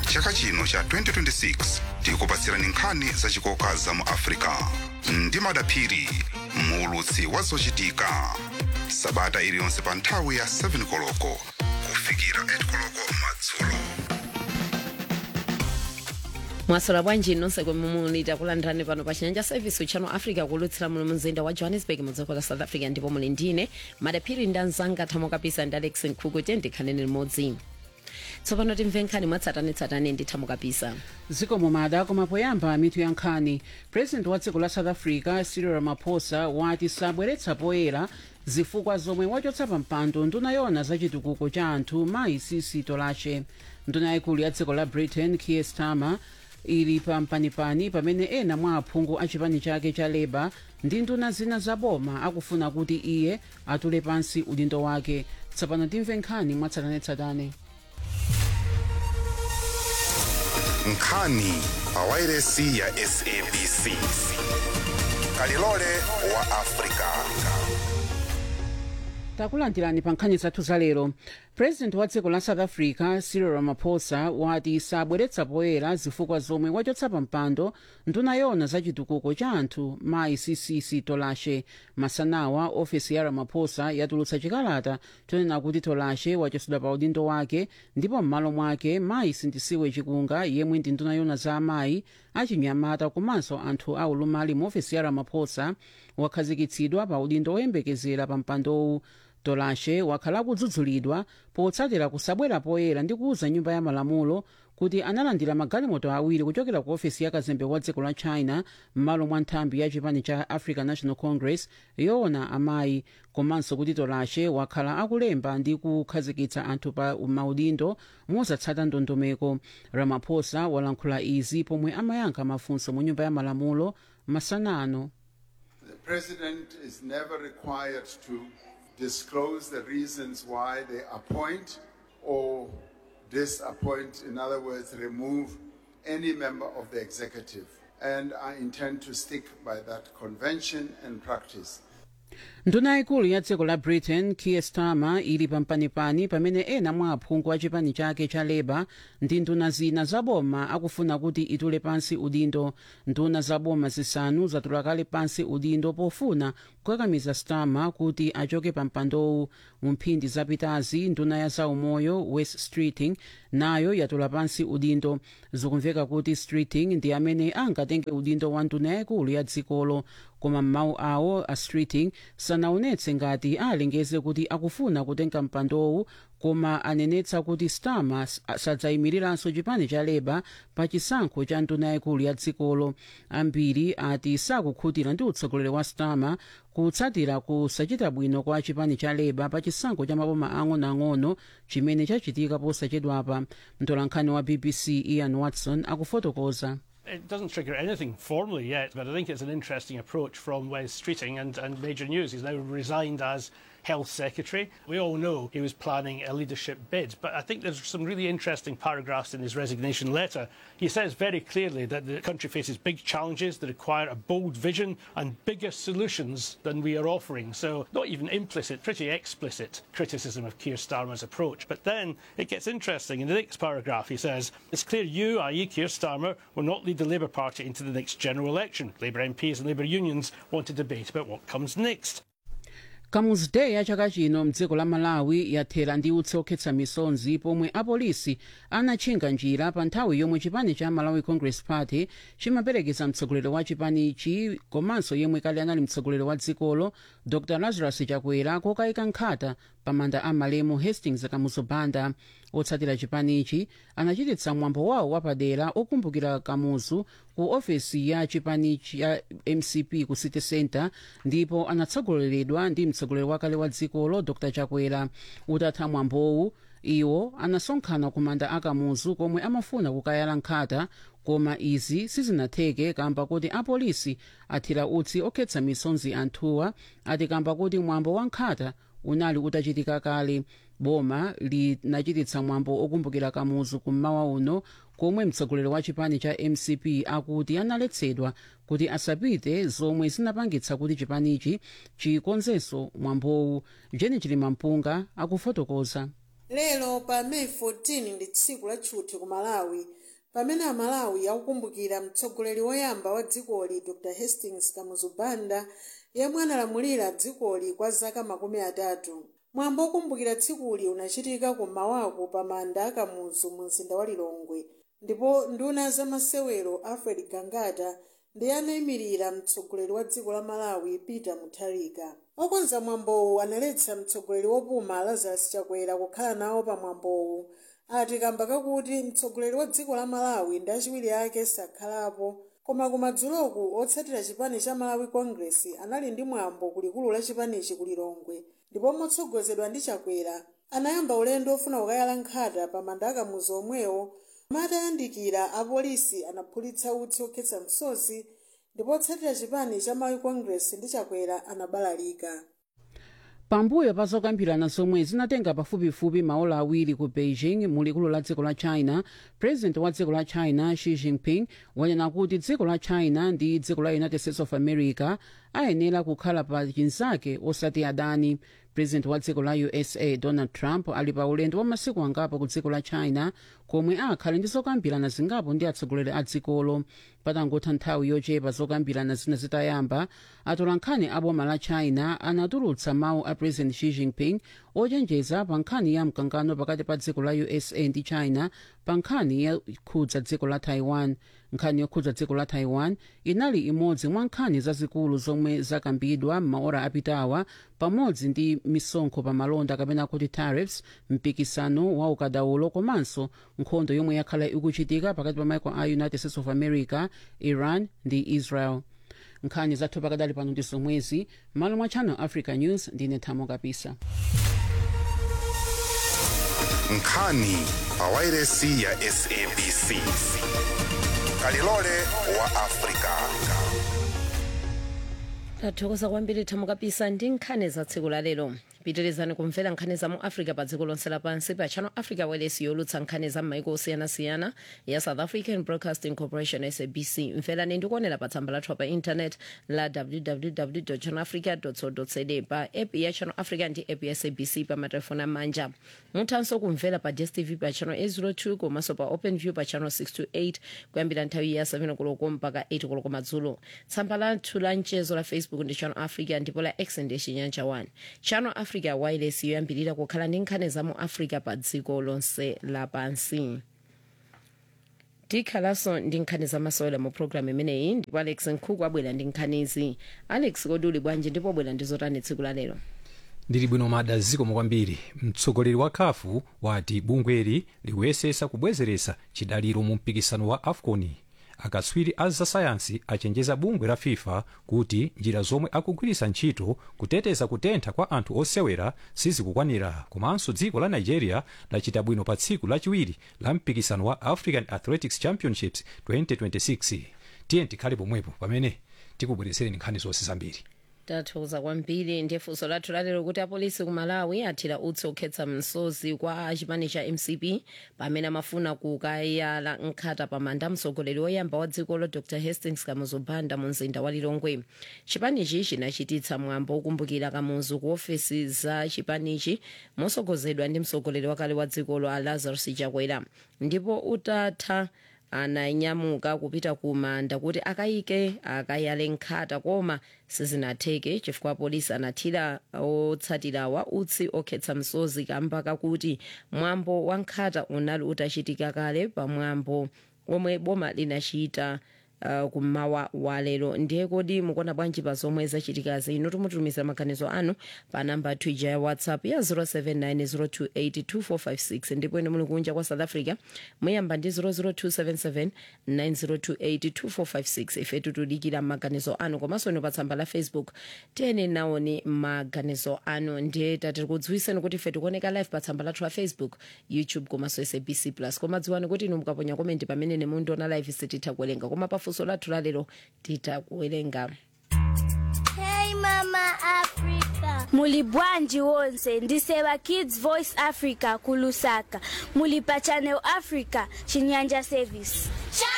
chaka chino cha 2026 tikupatsirani nkhani zachikoka za mu africa ndi madaphiri muulutsi wa zochitika sabata iliyonse pa nthawi ya 7 koloko kufikira 8 koloko madzulo mwasola bwanji nonse komwe muli takulandirani pano pa chinyanja service channel africa kulutsira muno mzinda wa johannesburg mudziko la south africa ndipo muli ndine madaphiri ndi anzanga thamo kapisa ndi alex nkhuku tendikhaneni limodzi tsopano timve nkhani mwatsatanetsatane ndi thamo kapisa zikomo mada koma poyamba mitu ya nkhani president wa dziko la south africa cyril ramaphosa wati sabweretsa poyera zifukwa zomwe wachotsa pa mpando nduna yona za chitukuko cha anthu mayi sisi tolashe nduna yayikulu ya dziko la britain kier starmer ili pa mpanipani pamene ena mwa aphungu a chipani chake cha labour ndi nduna zina za boma akufuna kuti iye atule pansi udindo wake tsopano timve nkhani mwatsatanetsatane nkhani pa wairesi ya sabc kalilole wa africa takulandirani pa nkhani zathu za lero president wa dziko la south africa cyril ramaphosa wati sabweretsa poyera zifukwa zomwe wachotsa pa mpando nduna yona za chitukuko cha anthu mayi cc tolashe masanawa ofesi ya ramaphosa yatulutsa chikalata chonena kuti tolashe wachotsedwa pa udindo wake ndipo m'malo mwake mayi sindisiwe chikunga yemwe ndi nduna yona za amayi achinyamata komanso anthu a ulumali mu ofesi ya ramaphosa wakhazikitsidwa pa udindo woyembekezera pa mpandowu tolashe wakhala kudzudzulidwa potsatira kusabwera poyera ndi kuuza nyumba ya malamulo kuti analandira magalimoto awiri kuchokera ku ofesi ya kazembe wa dziko la china m'malo mwa nthambi ya chipani cha african national congress yoona amayi komanso kuti tolashe wakhala akulemba ndi kukhazikitsa anthu pa maudindo mosatsata ndondomeko ramaphosa walankhula izi pomwe amayankha mafunso mu nyumba ya malamulo masana ano The President is never required to disclose the reasons why they appoint or disappoint, in other words, remove any member of the executive. And I intend to stick by that convention and practice. nduna yayikulu ya dziko la britain kier starmer ili pampanipani pamene ena mwa aphungu a chipani chake cha labour ndi nduna zina zaboma akufuna kuti itule pansi udindo nduna zaboma zisanu zatula kale pansi udindo pofuna kukakamiza starmer kuti achoke pa mpandowu mu mphindi zapitazi nduna ya zaumoyo west streeting nayo yatula pansi udindo zikumveka kuti streeting ndi amene angatenge udindo wa nduna yayikulu ya dzikolo koma m'mawu awo a streeting sanaonetse ngati alengeze kuti akufuna kutenga mpandowu koma anenetsa kuti starmer sadzayimiriranso chipani cha labour pa chisankho cha nduna yayikulu ya dzikolo ambiri ati sakukhutira ndi utsogoleri wa starmer kutsatira kusachita bwino kwa chipani cha labour pa chisankho cha maboma ang'onoang'ono chimene chachitika posachedwapa mtolankhani wa bbc ian watson akufotokoza It doesn't trigger anything formally yet, but I think it's an interesting approach from Wes Streeting and, and Major News. He's now resigned as Health Secretary. We all know he was planning a leadership bid, but I think there's some really interesting paragraphs in his resignation letter. He says very clearly that the country faces big challenges that require a bold vision and bigger solutions than we are offering. So, not even implicit, pretty explicit criticism of Keir Starmer's approach. But then it gets interesting. In the next paragraph, he says, It's clear you, i.e., Keir Starmer, will not lead the Labour Party into the next general election. Labour MPs and Labour unions want to debate about what comes next. kamuzu day ya chaka chino mdziko la malawi yathera ndi utsi okhetsa misonzi pomwe apolisi anatchinga njira pa nthawi yomwe chipani cha malawi congress party chimaperekeza mtsogoleri wa chipanichi komanso yemwe kale anali mtsogoleri wa dzikolo dr lazarus chakwera kokayika nkhata pa manda a malemu hastings kamuzu banda otsatira chipanichi anachititsa mwambo wawo wapadera okumbukira kamuzu ku ofesi ya chipanichi ya mcp ku city center ndipo anatsogoleredwa ndi mtsogoleri wakale wa dzikolo dr chakwera utatha mwambowu iwo anasonkhana ku manda akamuzu komwe amafuna kukayala nkhata koma izi sizinatheke kamba kuti apolisi athira utsi okhetsa misonzi anthuwa ati kamba kuti mwambo wa nkhata unali utachitika kale boma linachititsa mwambo okumbukira kamuzu kummawa uno komwe mtsogoleri wa chipani cha mcp akuti analetsedwa kuti asapite zomwe zinapangitsa kuti chipanichi chikonzenso mwambowu jeni chilimampunga akufotokoza lero pa meyi 14 ndi tsiku la tchuthi ku malawi pamene amalawi akukumbukira mtsogoleri woyamba wa dzikoli dr hastings kamuzu banda yemwe analamulira dzikoli kwa zaka makumi atatu mwambo wokumbukira tsikuli unachitika kummawaku pa manda akamuzu mu mzinda wa lilongwe ndipo nduna za masewero alfred gangata ndi anayimirira mtsogoleri wa dziko la malawi peter mutharika okonza mwambowu analetsa mtsogoleri wopuma lazarus chakwera kukhala nawo pa mwambowu ati kamba kakuti mtsogoleri wa dziko la malawi ndi achiwiri ake sakhalapo koma kumadzuloku otsatira chipani cha malawi congress anali ndi mwambo kulikulu la chipanichi ku lilongwe ndipo motsogozedwa ndi chakwera anayamba ulendo ofuna kukayala nkhata pa manda akamuzu omwewo matayandikira apolisi anaphulitsa utsi okhetsa msozi ndipo otsatira chipani cha malawi congress ndi chakwera anabalalika pambuyo pa zokambirana zomwe zinatenga pafupifupi maola awiri ku beijing mu likulu la dziko la china president wa dziko la china xi jinping wanena kuti dziko la china ndi dziko la united states of america ayenera kukhala pa chinzake osati adani president wa dziko la usa donald trump ali pa ulendo wa masiku angapo ku dziko la china komwe akhale ndi zokambirana zingapo ndi atsogoleri a dzikolo patangotha nthawi yochepa zokambirana zina zitayamba atolankhani a boma la china anatulutsa mawu a president xi jinping ochenjeza pa nkhani ya mkangano pakati pa dziko la usa ndi china pa nkhani yokhudza dziko la taiwan nkhani yokhudza dziko la taiwan inali imodzi mwa nkhani zazikulu zomwe zakambidwa m'maora apitawa pamodzi ndi misonkho pa malonda kapena kuti tariffs mpikisano wa ukadaulo komanso nkhondo yomwe yakhala ikuchitika pakati pa maiko a united states of america iran ndi israel nkhani zathu pakadali pano ndi zomwezi malo mwa channel africa news ndine thamo kapisa nkhani pawairesi ya sabc kalilole wa afrika tathokoza kwambiri thamo kapisa ndi nkhani za tsiku la lero pitirizani kumvera nkhani za mu africa pa dziko lonse lapansi pa channel africa wireless yolutsa nkhani za m'maiko osiyanasiyana ya south african broadcasting corporation sabc mverani ndi kuonera pa tsamba lathu pa internet la www channel africa co za pa app ya channel africa ndi app ya sabc pa matelefoni amanja muthanso kumvera pa dstv pa channel 802 komanso pa open view pa channel 628 kuyambira nthawi ya 7 koloko mpaka 8 koloko madzulo tsamba lathu la mchezo la facebook ndi channel africa ndipo la x ndi chinyanja 1 channel africa wireless yoyambirira kukhala ndi nkhani za mu africa pa dziko lonse lapansi tikhalanso ndi nkhani zamasewera mu programu imeneyi ndipo alex nkhuku abwera ndi nkhanizi alex kodi uli bwanji ndipo abwera ndi zotani tsiku la lero ndili bwino mada zikomo kwambiri mtsogoleri wa khafu wati bungweli likuyesesa kubwezeretsa chidaliro mu mpikisano wa afcon akatswiri a zasayansi achenjeza bungwe la fifa kuti njira zomwe akugwiritsa ntchito kuteteza kutentha kwa anthu osewera sizikukwanira komanso dziko la nigeria lachita bwino pa tsiku lachiwiri la mpikisano wa african athletics championships 2026 tiye tikhale pomwepo pamene tikubweretsereni nkhani zonse zambiri tathokoza kwambiri ndiye funso lathu lalero kuti apolisi ku malawi athira utsi okhetsa msozi kwa chipani cha mcp pamene amafuna kukayala nkhata pamanda mtsogoleri woyamba wa dzikolo dr hastings kamuzu banda mu mzinda wa lilongwe chipanichi chinachititsa mwambo wokumbukira kamuzu ku ofesi za chipanichi mosogozedwa ndi mtsogoleri wakale wa dzikolo a lazarus chakwera ndipo utatha ananyamuka kupita ku manda kuti akayike akayale nkhata koma sizinatheke chifukwa polisi anathira otsatirawa utsi okhetsa msozi kamba kakuti mwambo wa nkhata unali utachitika kale pamwambo omwe boma linachita uh, kummawa wa lero ndiye kodi mukuona bwanji pa zomwe zachitikazi inu tumutumiza maganizo anu pa namba twija ya whatsapp ya 0790282456 ndipo ine muli kunja kwa south africa muyamba ndi 0027790282456 ife tutudikira maganizo anu komanso ino pa tsamba la facebook tiyeni naoni maganizo anu ndiye tati kudziwiseni kuti ife tikuoneka live pa tsamba lathu la facebook youtube komanso sabc plus koma dziwani kuti inu mukaponya komenti pamene nemundiona live sititha kuwerenga koma pafunso lathu lalero titha kuwerenga Hey Mama Africa. Muli bwanji wonse ndiseva Kids Voice Africa kulusaka. Muli pa Channel Africa Chinyanja Service. Channel